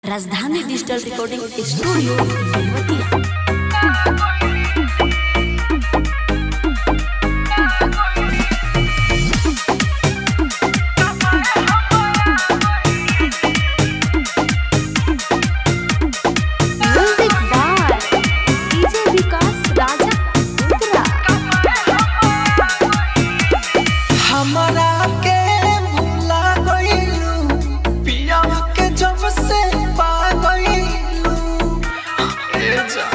राजधानी digital recording studio Belwatiya music by DJ Vikas Raja उत्तरा हमरा के भूला गइलू पिया के जब से पा गइलू ए जा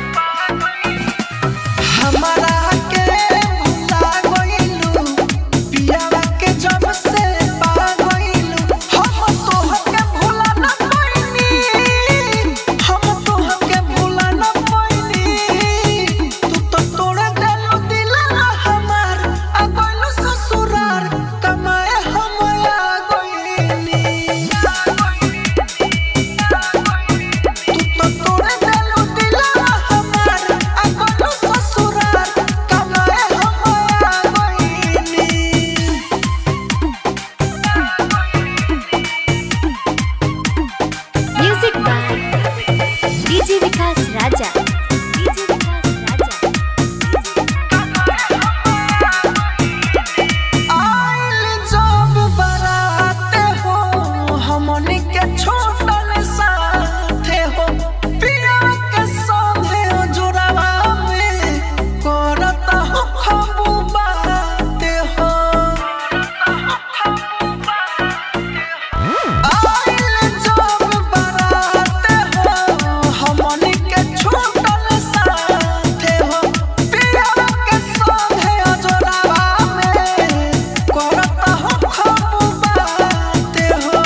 हमरा के भूला गइलू पिया के जब से पा गइलू हम तोहके भूला न पाइनी हम तोहके भूला न पाइनी तू तो तोड़ देलू दिला हमार आ गइलू ससुरार कमाए हम आ गइनी तू तो तोड़ देलू दिला हमार आ गइलू ससुरार कमाए हम आ गइनी music by DJ Vikas Raja DJ Vikas Raja आइल जब बराते हो हमनी के छोटल साथे हो पिया के संगे जुड़वा में करत हो खबू बाते हो आइल जब बराते हो हमनी के छोटल साथे हो पिया के संगे जुड़वा में करत हो खबू बाते हो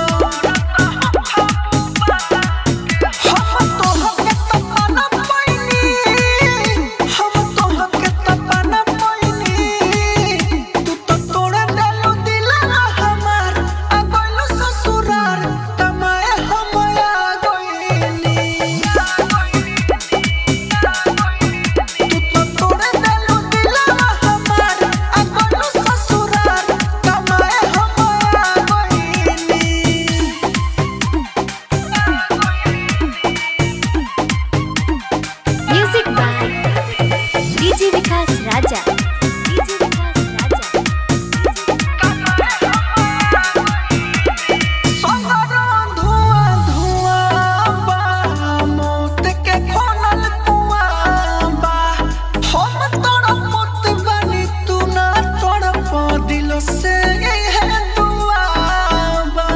हम तोहके तपना पैनी हम तोहके तपना पैनी तू तो तोड़ देलू दिला हमार आ गइलू ससुरार कमाए हम आ गइनी तू तो तोड़ देलू दिला हमार आ गइलू ससुरार कमाए हम आ गइनी music by DJ Vikas Raja DJ Vikas Raja सगरो धुआं धुआं बा मौत के खोनल कुआं बा हम तड़पत बानी तू ना तड़प दिल से है दुआ बा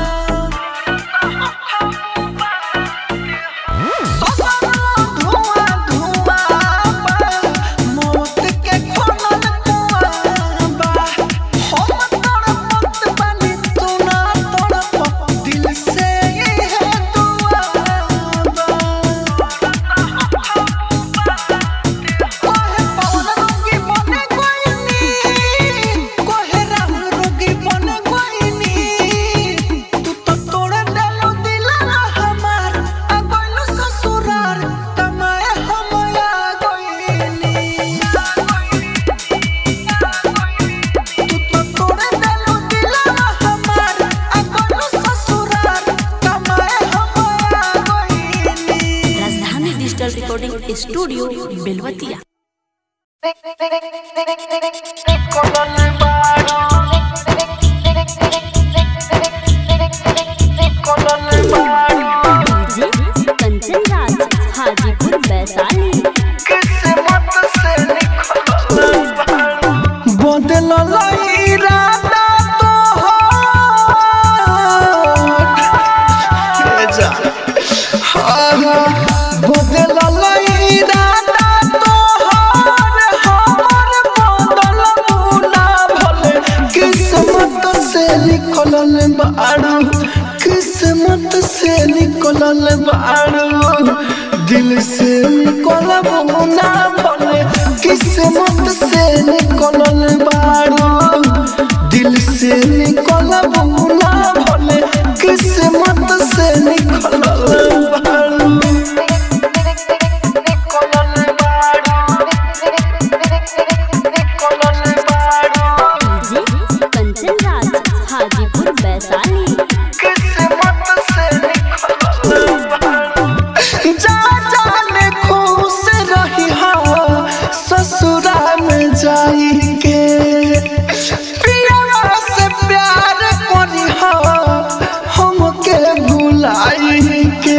सगरो धुआं धुआं बा मौत के खोनल कुआं बा हम तड़पत बानी तू ना तड़प दिल से है दुआ बा कोहे पवन रोगी बने कोइनी कोहे राहुल रोगी बने कोइनी तू तो तोड़ देलू दिला हमार आ गइलू ससुरार कमाए हम आ गइनी तू तो तोड़ देलू दिला हमार आ गइलू ससुरार कमाए हम आ गइनी Rajdhani digital recording studio Belwatiya DJ Kanchan Raj Hajipur Vaishali बदलल इरादा तोहर बदलल इरादा तोहर हमर बदल ना भले किस्मत से निकलल बाड़ू किस्मत से निकलल बाड़ू दिल से निकलब ना भले किस्मत से निकलल बाड़ू दिल से निकलब ना भले किस्मत से निकलल बाड़ू डीजे कंचन राज हाजीपुर वैशाली किस्मत से निकलल माई के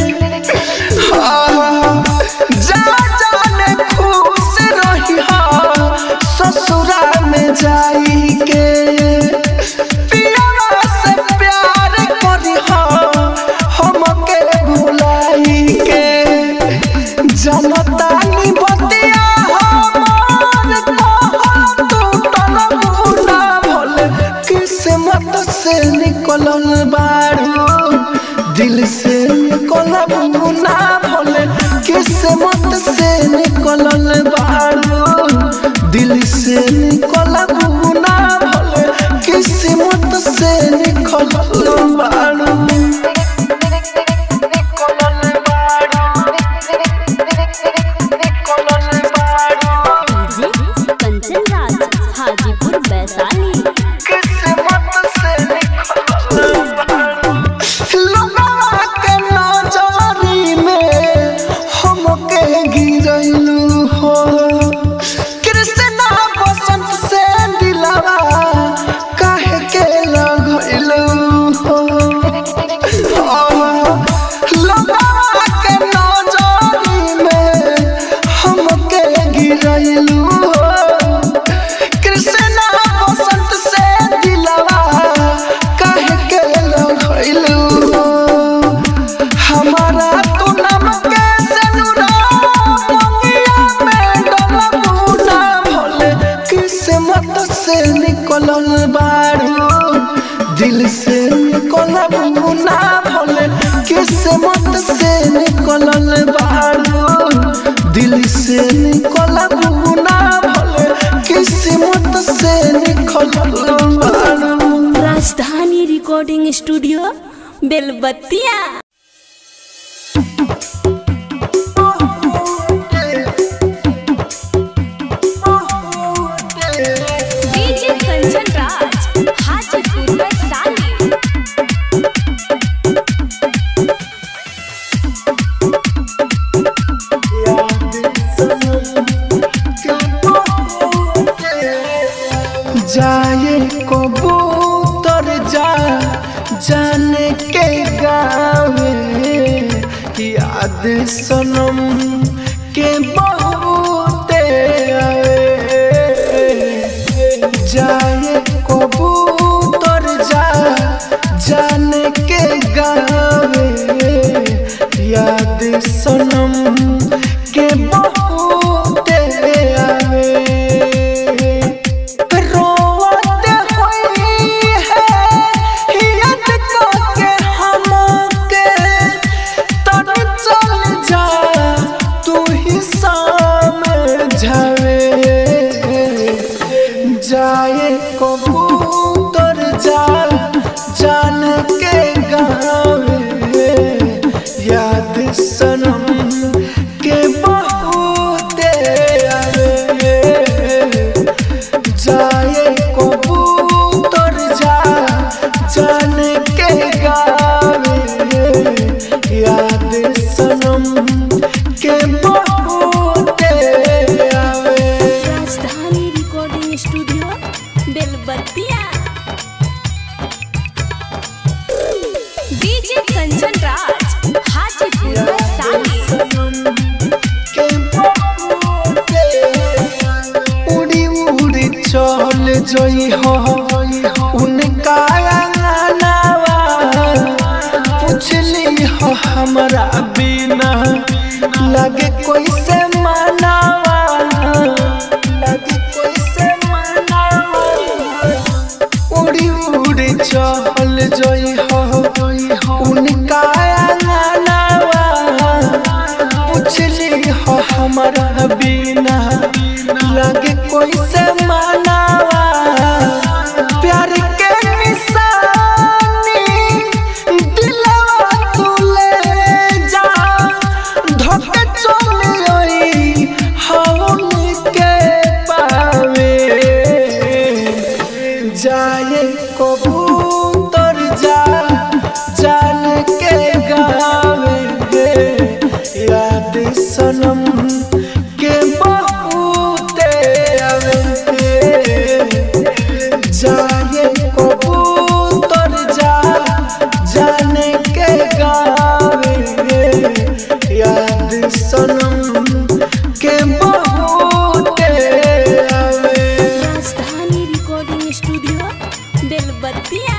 हाँ, जा जाने खुश रही ससुरा में जाई के पियावा से प्यार करी हमके भुलाई के जनता नी बतिया हमार कहाँ टूटल मुना भोले किस्मत से निकलल बारू दिल से निकलल मुना भोले किस्मत से निकलल बारू दिल से निकलल मुना भोले किस्मत से निकलल बारू डीजे कंचन राज हाजीपुर वैशाली लोगवा के नजरी में हमके गिरलू हो कृष्णा बसंत से दिलवा काहे के लगलू हो लोगवा के नजरी में हमके गिरलू हो कृष्णा बसंत से दिलवा काहे के लगलू हमारा तू नाम के सनुरा मंगिया में डलबू ना भोले किस्मत से निकलल बारू दिल से निकलबू ना भोले किस्मत से निकलल बारू दिल से निकलबू ना भोले किस्मत से निकलल बारू Rajdhani recording studio Belbattiya DJ Kanchan Raj Hajipur Vaishali जाए कबूतर जा जाने के गावे याद सनम के बहुते आवे जाए कबूतर जा जाने के गावे याद सनम के बहुते आवे रोवत होई है हियत के हमके तन चल जा तू ही समझावे जाए कबूतर जा जान के गावे याद सनम के बहुते आवे जाए कबूतर जा जान के गावे याद सनम के बहुते आवे Rajdhani recording studio Belbattiya DJ Kanchan Raj Hajipur Vaishali के बहुते उड़ी उड़ी चल जई हो उनका अंगनावा पूछली हो हमरा बिना लगे कोई से मनावा लगे कोई से मनावा उड़ी उड़ी चल जई हो उनका अंगनावा पूछली हो हमरा बिना लगे कोई से मनावा प्यार के निशानी दिलवा तू ले जा धोके चल आई हौल के पावे जाए कबूतर जा जान के गावे याद सनम के बहुते आवे जाए कबूतर जा जान के गावे सनम के बहुत आवे Rajdhani recording studio Belbattiya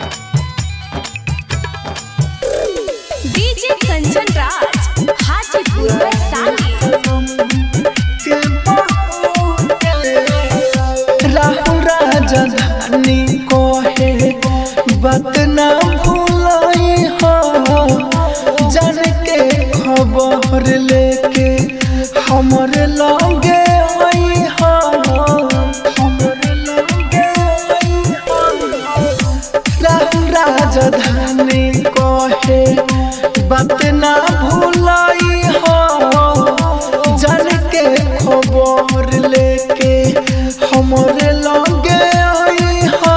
DJ Kanchan Raj Hajipur Vaishali के बहुत राहु राजधानी कहे बात ना भूलाई हो जान के खबर लेके हमरे लगे आई हो हमरे लगे आई हो राहु राजधानी कहे बात ना भूलाई हो जान के खबर लेके हमरे लगे आई हो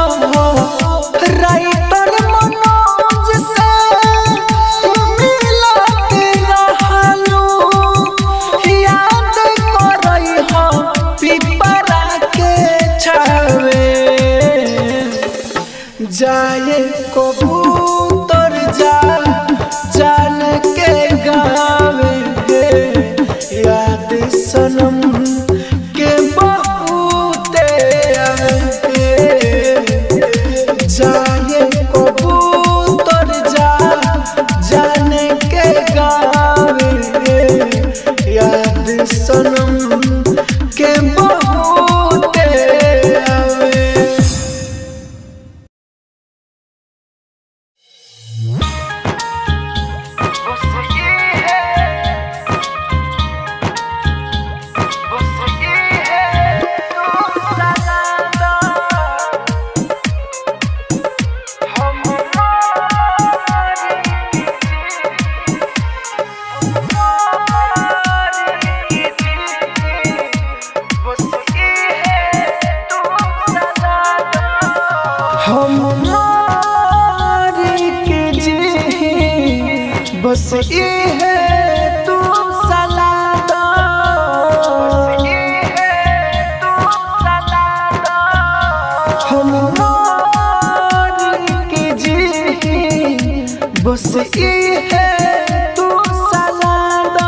राइटर मनोज से मिलत रहलू याद करई हो पिपरा के छावे जाए कबूतर जा जान के गावे याद सनम के बहुत आवे जाए कबूतर जा जान के गावे याद सनम के बहुत आवे हम मारी के जी बस ये है तू सलादा हम मारी के जी बस ये है तू सलादा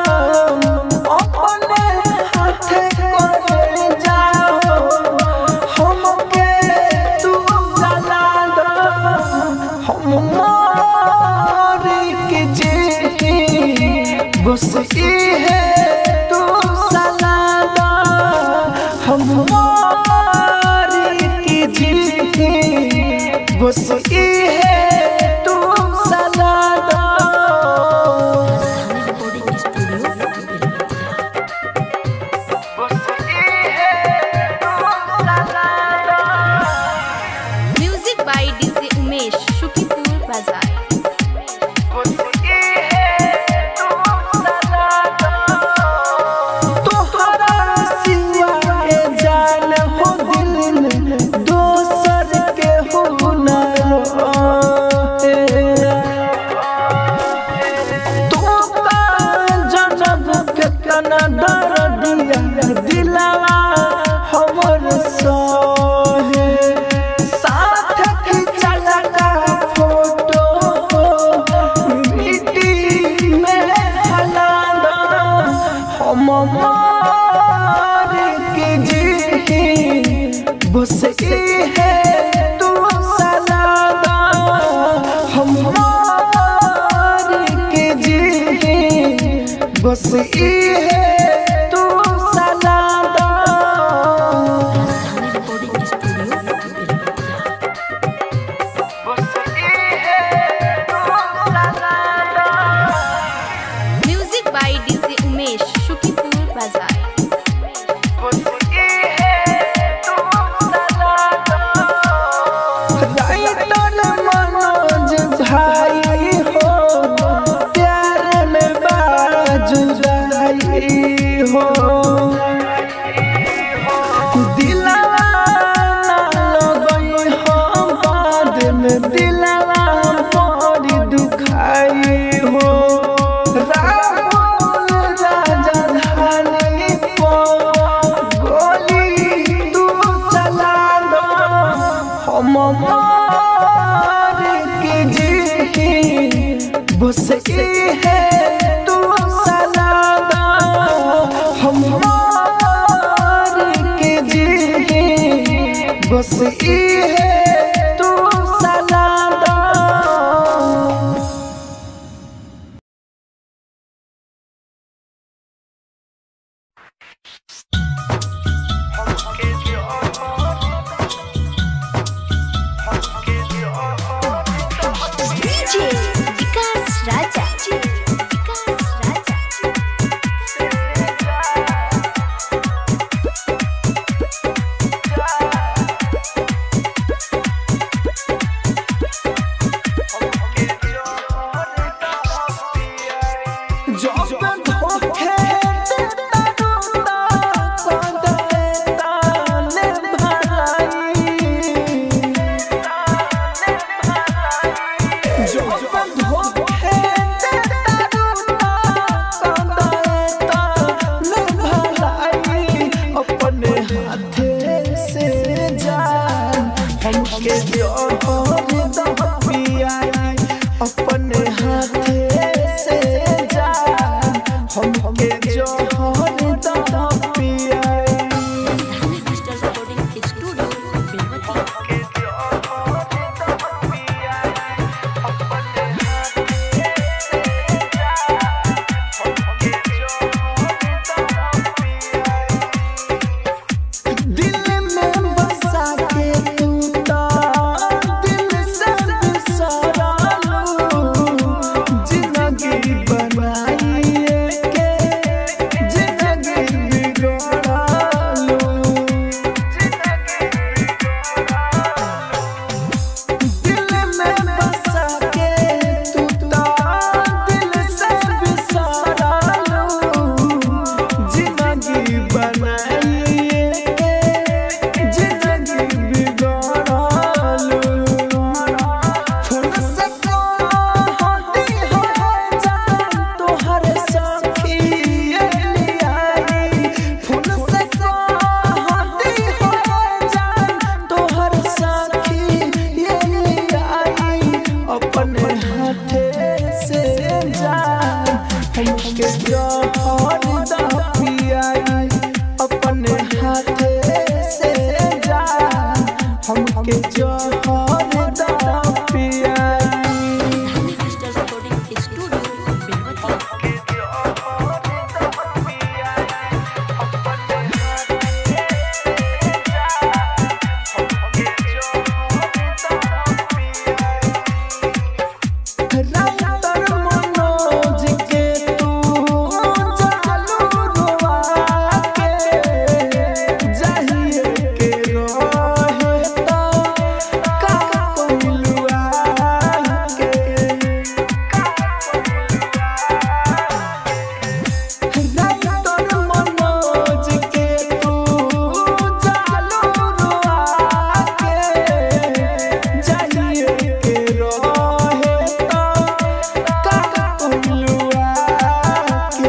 अपने हाथे करे जाओ हमके तू जला दो हम मारी के जी बस ये है तू जला दो हम मारी के जी बस ये है तू जला दो recording studio Belbattiya music by DJ Umesh Shukipur बाजार तोहरा सिवा ए जान हो दिल में दोसर के हो न रहे। तू का जनम के तना डर दिया दिलवा हमर सहे साथ खिंचल का फोटो मिट्टी में हला दो हम मार के जी बस ये है तू सलादा हम मार के जी बस ये है तू सलादा Rajdhani recording studio Belbattiya music by DJ Umesh Shukipur बाजार राइटर मनोज भाई हो प्यार में बाजुराई हो दिलवा ना लगई हो बाद में दिलवा बड़ी दुखाई हो राहुल राजा धानी को गोली तू चला दो हम मार के जी बस ये है तू सला डीजे विकास राजा विकास राजा जब धोखे देता रोता कांदता ले भाई जब धोखे देता रोता कांदता ले भाई अपने हाथे से जान हमके जोहर दा पियाई अपने हाथे से जान हमके जोहर दा पियाई डिजिटल रिकॉर्डिंग स्टूडियो बेलवतिया दिल में बसा के तू ता दिल से बिसरा लो जिंदगी बनाई के जिंदगी बिगड़ा लो दिल में बसा के तू ता दिल से बिसरा लो जिंदगी बनाई के जिंदगी बिगड़ा लो फोन से कहती हो जान तोहर सखी ये लियाई फोन से कहती हो जान तोहर सखी ये लियाई अपने हाथे से जान हमके जोहर दा पियाई अपने हाथे से जान हमके जोहर दा पियाई digital recording studio Belwatiya writer Manoj के तू जालू रुआ के जाहिए के रहे तो का कोइलुआ के राइटर मनोज के तू जालू रुआ के जाहिए के रहे तो का कोइलुआ के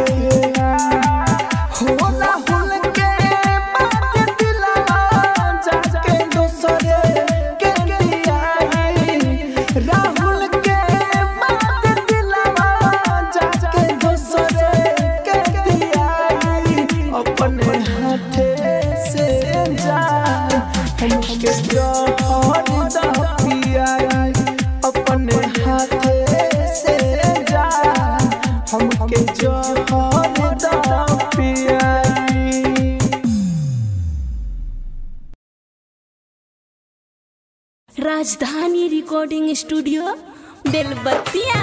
होला हुल के बात दिलवा जाके दोसरे के दियाई राहुल के बात दिलवा जाके दोसरे के दियाई अपने हाथे से जान हमके जोहर दा पियाई अपने हाथे से जान हमके जोहर दा पियाई Rajdhani recording studio Belbatiya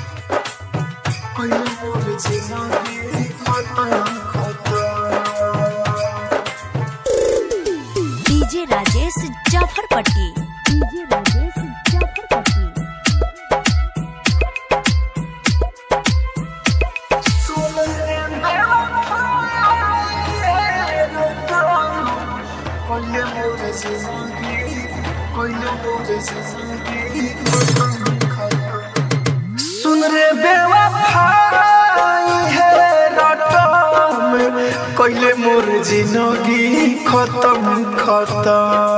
DJ Rajesh Jafarpatti DJ Rajesh Jafarpatti सुन रे बेवफाई है रटम कइले मोर जिंदगी खत्म खत्म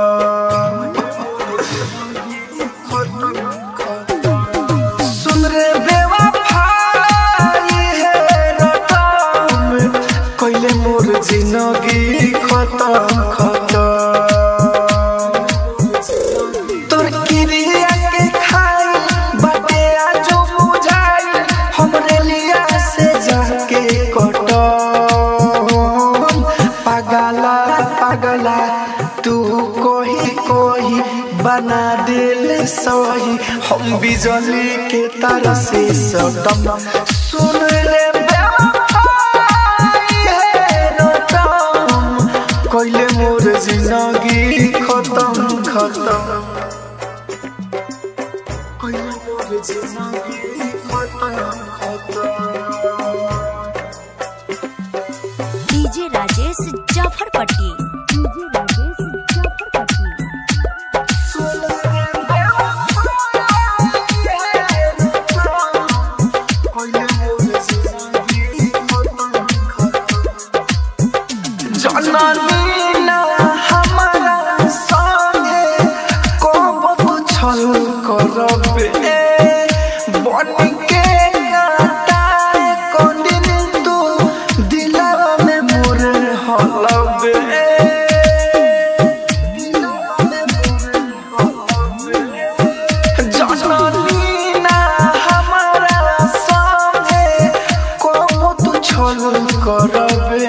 सुन रे बेवफाई है रटम कइले मोर जिंदगी खत्म खत्म तोर किरिया के खाई बाटे आजो बुझाई हमरे लिया से जाके कटम सही हम बिजली के तार से सटम सुन रे बेवफाई है रटम कइले मोर जिंदगी खत्म खत्म कइले मोर जिंदगी खत्म खत्म डीजे राजेश जाफरपट्टी डीजे राजेश जाफरपट्टी जननी ना हमारा संगे कब तू छल करबे बन के काटाए को दिन तू दिलवा में मोर हलबे जननी ना हमारा संगे कब तू छल करबे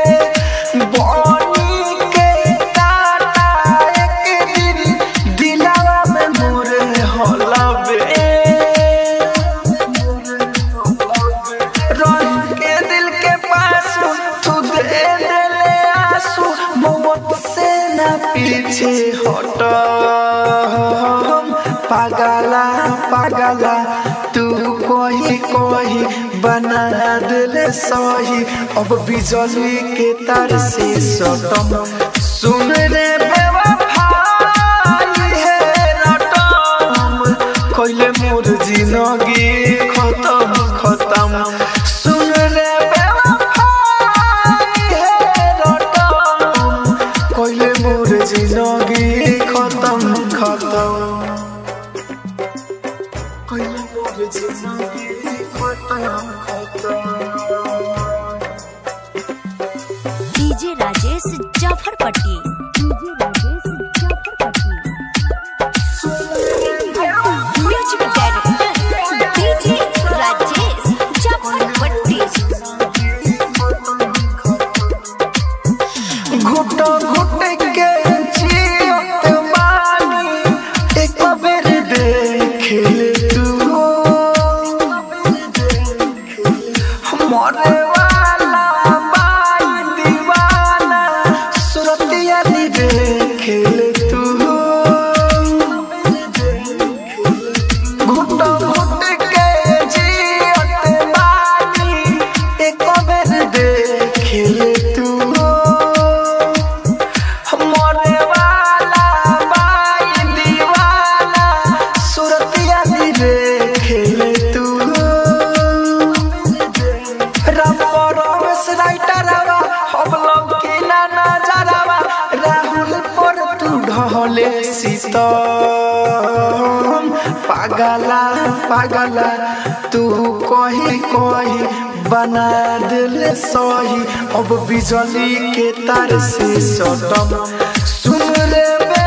बनी के काटा एक दिन दिलवा में मोर हलबे रह के दिल के पास तू दे देले आंसू मोहब्बत से ना पीछे हट पागला पागला तू कोई कोई बना दिले सही अब बिजली के तार से सटम सुन रे बेवफाई है रटम कइले मोर जिंदगी खत्म खत्म सुन रे बेवफाई है रटम कइले मोर जिंदगी खत्म खत्म कइले मोर जिंदगी खत्म खत्म DJ Rajesh Jafarpatti DJ Rajesh Jafarpatti music director DJ Rajesh Jafarpatti घुट घुट के जियत बानी एक बेर देख ले तू मरे वाला बाई दीवाना सुरतिया दी देख ले तू घुट घुट के जियत बानी एक बेर देख ले तू मरे वाला बाई दीवाना सुरतिया दी देखे तू रमेश राइटरवा हम लोग के ना नजरवा राहुल पर तू ढले सीतम पागला पागला तू कही कही बना दिल सही अब बिजली के तार से सटम सुन रे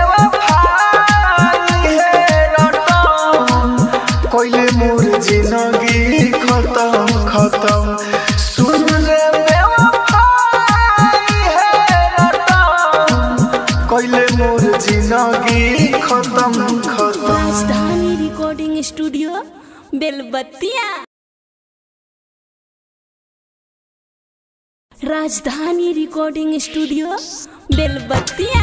बेवफाई है रटम कइले मोर जिंदगी खत्म खत्म सुन रे बेवफाई है रटम कइले मोर जिंदगी खत्म खत्म राजधानी recording studio Belbattiya Rajdhani recording studio Belbattiya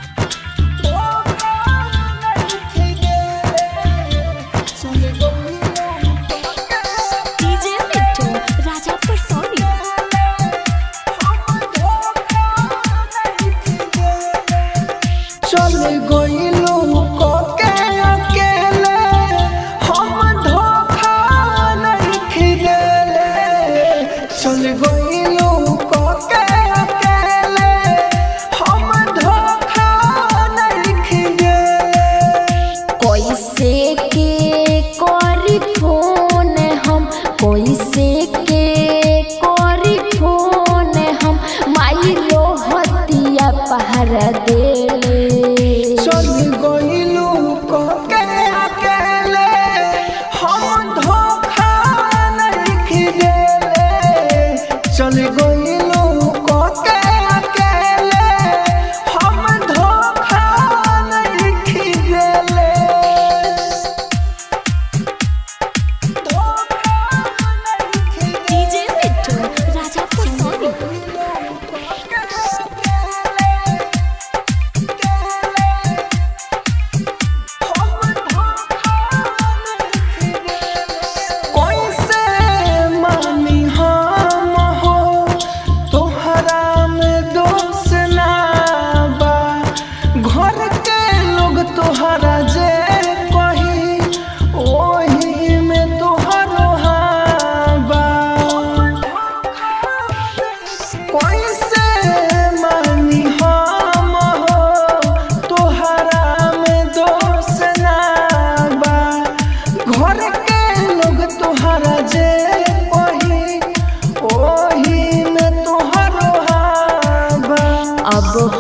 DJ Mittu Raja Parsoni चल गइलू के अकेले हम धोखा नहीं खिदेले चल गइलू के अकेले हम धोखा नहीं खिदेले कैसे के करी फोन हम कैसे के करी फोन हम माई रोहतिया पहरा देले चल गइलू के अकेले हम धोखा नहीं खिदेले चल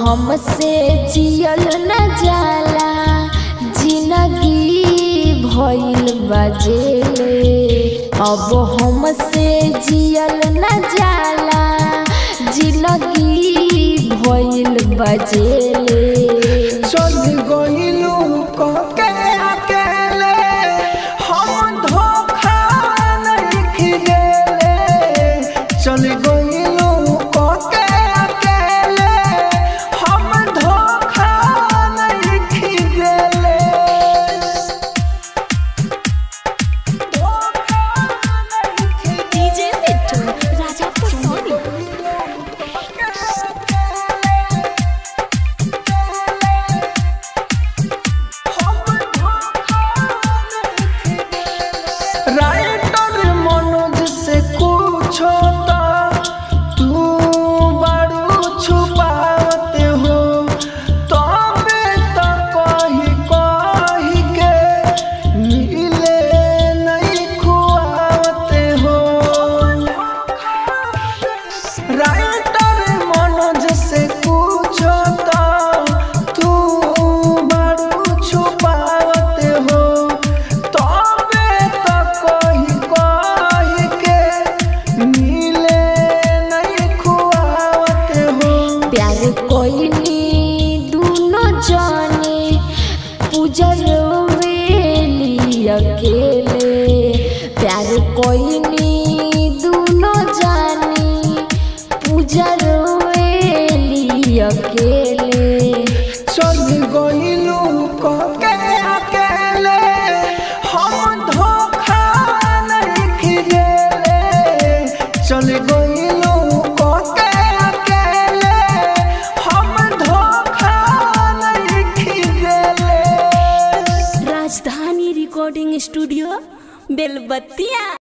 हमसे जियल न जाला जिंदगी भइल बजेले अब हमसे जियल न जाला जिंदगी भइल बजेले चल गइलू कके अकेले हम धोखा नहीं खिगेले चल गइलू कके अकेले हम धोखा नहीं खिगेले धोखा नहीं खिगेले डीजे बिट्टू राजा परसोनी राइटर मनोज से पूछो तो तू बड़ू छुपाते हो तबे तो कही कही के मिले नहीं खुआते हो राइटर मनोज से पूछो तो तू बड़ू छुपाते हो तबे तो कही कही के मिले नहीं खुआते हो प्यार कोइनी दूनो जाने पूजल वेली अकेले प्यार कोइनी दूनो जाने पूजल वेली अकेले चल गइलू कके अकेले हम धोखा नहीं खिगेले चल गइलू कके अकेले हम धोखा नहीं खिगेले राजधानी रिकॉर्डिंग स्टूडियो बेलबत्तिया